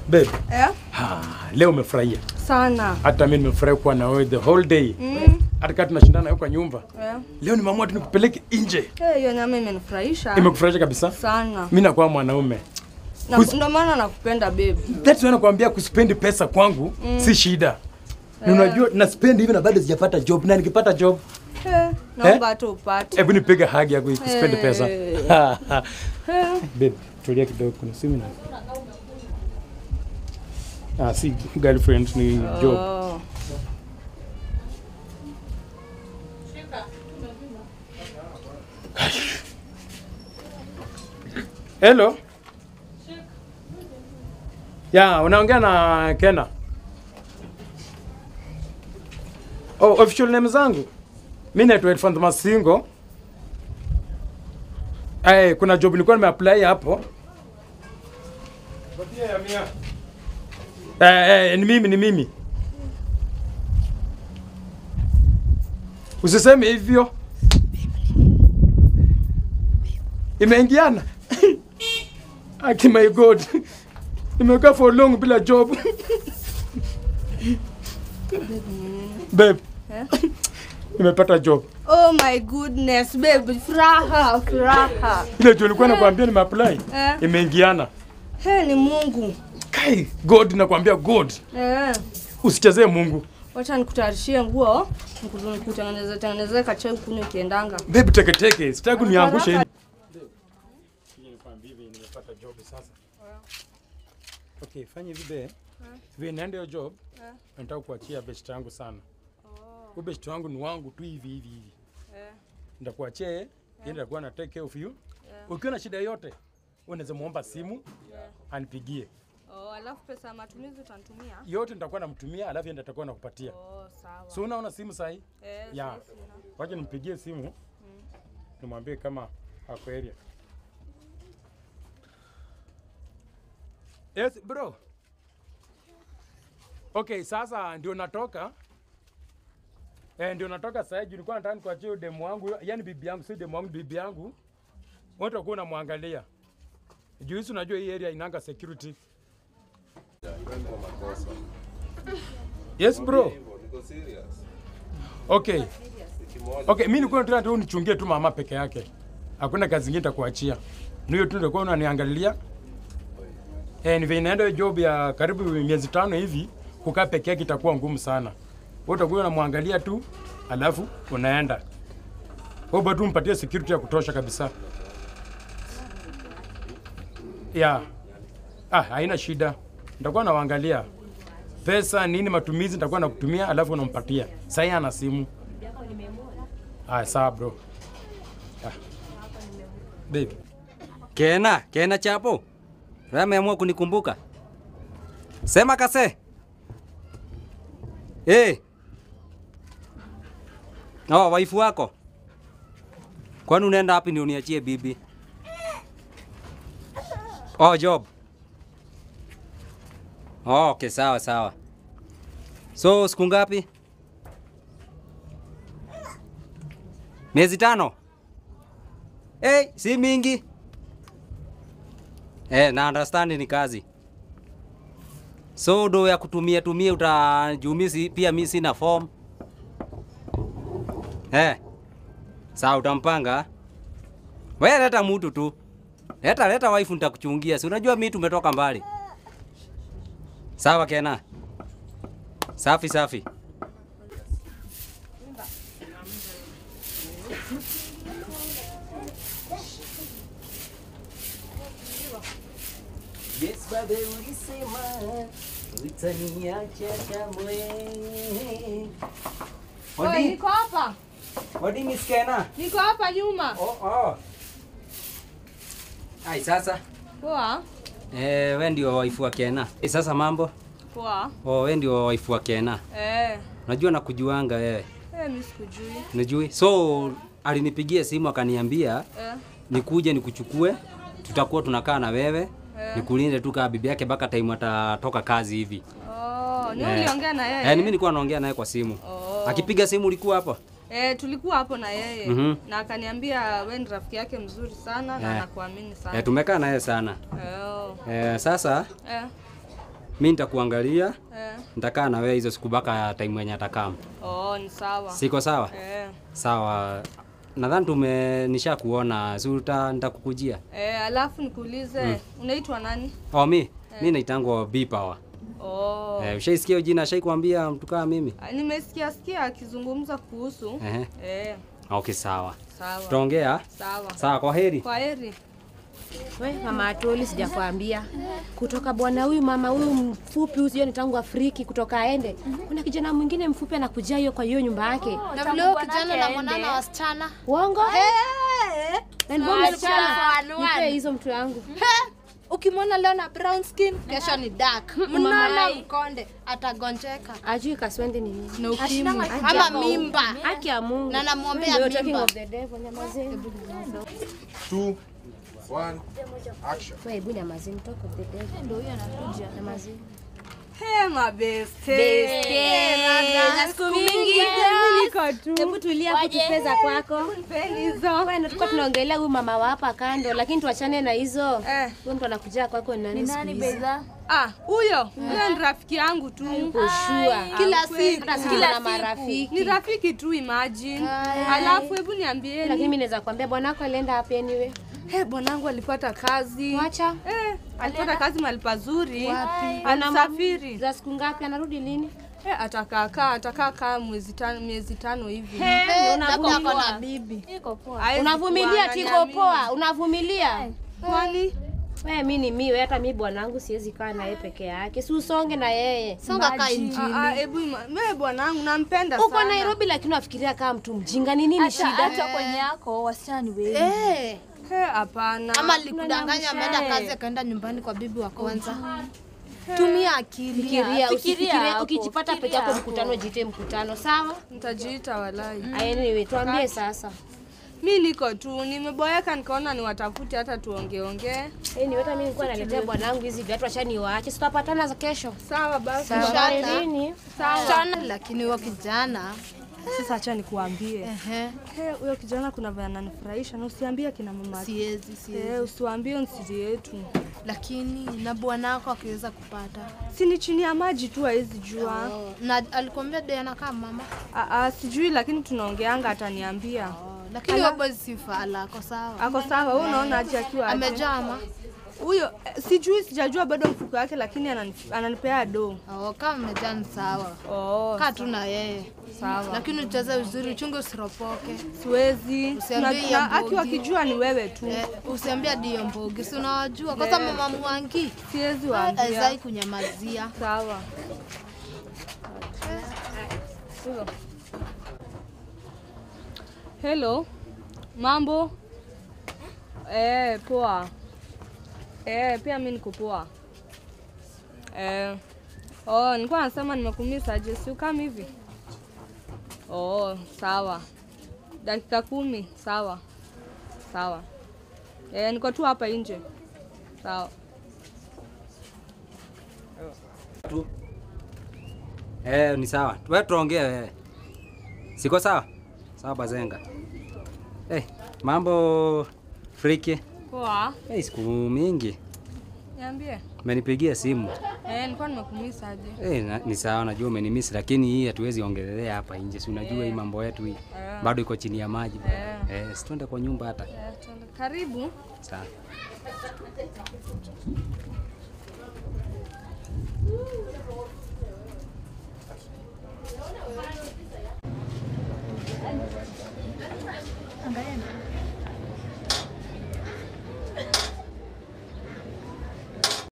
Babe, Eh? ha, leo umefurahia. Sana. Hata mimi nimefurahi kuwa na wewe the whole day. Mm. Hata kama tunashindana huko kwa nyumba. Eh. Leo nimeamua tu nikupeleke nje. Eh, hiyo nyama imenifurahisha Imekufurahisha kabisa? sana. Mimi nakuwa mwanaume. Na Kus- ndio maana nakupenda babe. That's why nakwambia kuspendi pesa kwangu si shida. Na unajua na spend hivi na bado sijapata job na nikipata job Eh, naomba hata upate. hebu nipige hagi ya kuspendi pesa. Eh. Eh. Babe, tulia kidogo kuna simu na. Ah, si girlfriend ni job. Oh. Hello. Ya, unaongea na Kena. Oh, official name zangu. Mimi naitwa Elfant Masingo. Eh, kuna job nilikuwa nimeapply hapo. Eh, eh, ni mimi ni mimi. Usiseme hivyo. Imeingiana. Aki my god. Nimekaa for long bila job. Babe. Eh? Nimepata job. Oh my goodness babe, furaha, furaha. Ile job nilikuwa nakwambia nimeapply. Eh. Imeingiana. He ni Mungu. Kai, God nakwambia God. Eh. Usichezee Mungu. Wacha nikutayarishie nguo, niku- nikutengeneze tengeneze kachai kunywa ukiendanga. Babe teke teke, sitaki uniangushe hivi. nimepata job sasa. Okay, fanya hivi be. Vile naenda hiyo job, nataka kuachia best yangu sana. Huyo best wangu ni wangu tu hivi hivi hivi. Nitakuachia yeye, yeye atakuwa na take care of you. Ukiwa na shida yote, wewe unaweza muomba simu anipigie. Oh, alafu pesa ya matumizi utanitumia? Yote nitakuwa namtumia, alafu yeye ndiye atakuwa nakupatia. Oh, sawa. So unaona simu sahi? Eh, Ya. sawa, sina. Wacha nimpigie simu. Nimwambie kama ako area. Yes, bro. Okay, sasa ndio natoka. Eh, ndio natoka sasa juu nilikuwa nataka nikuachie demu wangu, yani bibi yangu, si demu wangu, bibi yangu. Wote wakuwa unamwangalia. Juu hizi unajua hii area inanga security. Yes, bro. Okay. Okay, mimi nilikuwa nataka tu unichungie tu mama peke yake. Hakuna kazi nyingine nitakuachia. Ni hiyo tu ndio unaniangalia. Eh, ni vile naenda hiyo job ya karibu miezi tano hivi, kukaa peke yake itakuwa ngumu sana. Wewe utakuwa unamwangalia tu, alafu unaenda. Wewe bado mpatie security ya kutosha kabisa. Ya. Ah, haina shida. Nitakuwa nawaangalia. Pesa nini matumizi nitakuwa nakutumia alafu unampatia. Sasa ana simu. Ah, sawa bro. Ah. Babe. Kena, Kena chapo. Wewe ameamua kunikumbuka. Sema kase. Eh. Oh, waifu wako. Kwani unaenda wapi ndio uniachie bibi? Oh, job. Oh, okay, sawa sawa. So siku ngapi? Miezi tano. Eh, si mingi. Eh, na understand ni kazi. So do ya kutumia tumia utajumisi pia mimi sina form. Eh. Sawa utampanga. Wewe leta mtu tu. Leta leta wife nitakuchungia. Si unajua mimi tumetoka mbali. Sawa Kena. Safi safi. Yes, babe, ulisema utaniacha kamwe. Oi, Odi, niko hapa. odi Miss Kena. Niko hapa nyuma. Oh, oh. Ai, sasa Poa. eh, we ndio waifu wa Kena. Eh, sasa mambo? Poa. Oh, we ndio waifu wa Kena. Eh. Najua nakujuanga wewe. Eh, mimi sikujui. Unajui? So alinipigia simu akaniambia Eh. nikuje nikuchukue, tutakuwa tunakaa na wewe Eh. nikulinde tu kama bibi yake mpaka time atatoka kazi hivi. Oh, ni Eh. uliongea na yeye? Eh, ni mimi nilikuwa naongea naye kwa simu. Oh. Akipiga simu ulikuwa hapo? Eh, tulikuwa hapo na yeye Mhm. na akaniambia we ni rafiki yake mzuri sana na Eh. nakuamini sana. Eh, tumekaa naye sana. Eh, oh. Eh, sasa Eh. mi nitakuangalia, Eh. nitakaa na wewe hizo siku mpaka time yenye atakam. Oh, ni sawa. Siko sawa? Eh. Sawa. Nadhani tume nisha kuona, si uta nitakukujia. Eh, alafu nikuulize, unaitwa nani? Oh, mi mi naitangwa B Power. Oh. Eh, ushaisikia hiyo jina? Shaikuambia mtu kama mimi? Ah, Nimesikia sikia akizungumza kuhusu. Ehe. Eh, Okay, sawa. sawa. Tutaongea. Sawa. Sawa, kwa heri. Kwa heri. We mama Atoli, sijakwambia kutoka bwana huyu mama huyu mfupi huyu, sio ni tangu Afriki kutoka aende, kuna kijana mwingine mfupi anakujia hiyo kwa hiyo nyumba yake. Na vile huyo kijana namwona na wasichana. Uongo? Na mbona Wasichana msichana? one, one. Nipe hizo mtu yangu. He! Ukimwona leo na brown skin, kesho ni dark. Mnono Mamai. mkonde, atagonjeka. Ajui kaswende ni nini? Na ukimwi. Ama mimba. Haki ya Mungu. Na namwombea Wewe ndio talking mimba. of the devil, nyamazeni. two, one, action. Wewe hebu nyamazeni, talk of the devil. Ndio huyo anakuja. Nyamazeni. Hey, mabeste. Beste. Eh, Na siku mingi. Mimi niko tu. Hebu tulia kutupeza kwako. Nipeni hizo. Wewe ndio tulikuwa tunaongelea huyu mama wa hapa kando, lakini tuachane na hizo. Eh. Huyo mtu anakuja kwako ni nani siku hizi? Ah, huyo. Huyo ni rafiki yangu tu. Ushua. Kila siku. Hata sisi tuna marafiki. Ni rafiki tu imagine. Alafu hebu Lakini niambieni. mimi naweza kuambia bwanako alienda wapi anyway? Hey, bwanangu alipata kazi. Mwacha. Eh, alipata kazi mahali pazuri. Ana Alisafiri. Za siku ngapi anarudi lini? Eh, atakaa kaa atakaa kaa mwezi tano miezi tano hivi. Eh, labda ako na bibi. Haezi Unavumilia kuwa tiko ananiamini. poa, unavumilia. Kwani? Wewe mimi ni mimi, hata mimi bwanangu siwezi kaa na yeye peke yake. Si usonge na yeye. Songa kaa injili. Ah, ah, hebu ima- mimi bwanangu nampenda Uko sana. Nairobi lakini unafikiria kama mtu mjinga. Ni nini shida? hata kwenye yako wasichana ni wengi. Eh, He, hapana. ama alikudanganya ameenda kazi akaenda nyumbani kwa bibi wa kwanza. Tumia akili. Fikiria, usifikirie hapo, ukijipata peke yako mkutano, jite mkutano, sawa? Nitajiita walai. Anyway, tuambie sasa. Mi niko tu nimeboeka, nikaona niwatafute hata tuongeongee. Eh, ni hata mimi nilikuwa naletea bwanangu hizi viatu, acha niwaache. Si tutapatana za kesho. Sawa basi. Shata. Lini? Sana lakini huyo kijana Sasa acha nikuambie. ehe, He, huyo kijana kuna vile ananifurahisha na usiambie kina mama. siwezi siwezi. Eh, usiwaambie nsiri yetu. Lakini na bwanako akiweza kupata Si ni chini ya maji tu hawezi jua. na alikwambia de anakaa mama, Ah, ah, sijui lakini tunaongeanga ataniambia. lakini wewe boy si fala, ako sawa, Ako sawa, wewe unaona aje akiwa aje? amejama. Huyo eh, sijui sijajua bado mfuko wake lakini ananif- ananipea do. Oh, kama amejaa ni sawa, Oh, kaa tu na yeye, sawa. lakini ucheze vizuri, uchunge usiropoke. Siwezi. Usiambie Na- ya na- Aki mbogi. wakijua ni wewe tu. Eh, usiambia dio mbogi, si unawajua kwanza, mama Mwangi Siwezi waambia. azai kunyamazia. Sawa. Hello. Mambo? Eh, poa. Eh, pia mimi niko poa. Eh. Oh, nilikuwa nasema nimekumisa aje, si ukam hivi? Oh, sawa. Dakika kumi, sawa. Sawa. Eh, niko tu hapa nje. Sawa. tu. Eh, ni sawa. Wewe tuongee wewe. Siko sawa? Sawa bazenga. Eh, mambo friki. Poa. Eh, siku mingi. Niambie. Umenipigia simu. Eh, nilikuwa nimekumisa aje. Eh, na, ni sawa najua umenimisi lakini hii hatuwezi ongelelea hapa nje. Si unajua hii mambo yetu hii. Bado iko chini ya maji. Eh, si tuende kwa nyumba hata. Eh, tuende. Karibu. Sawa. Angalia.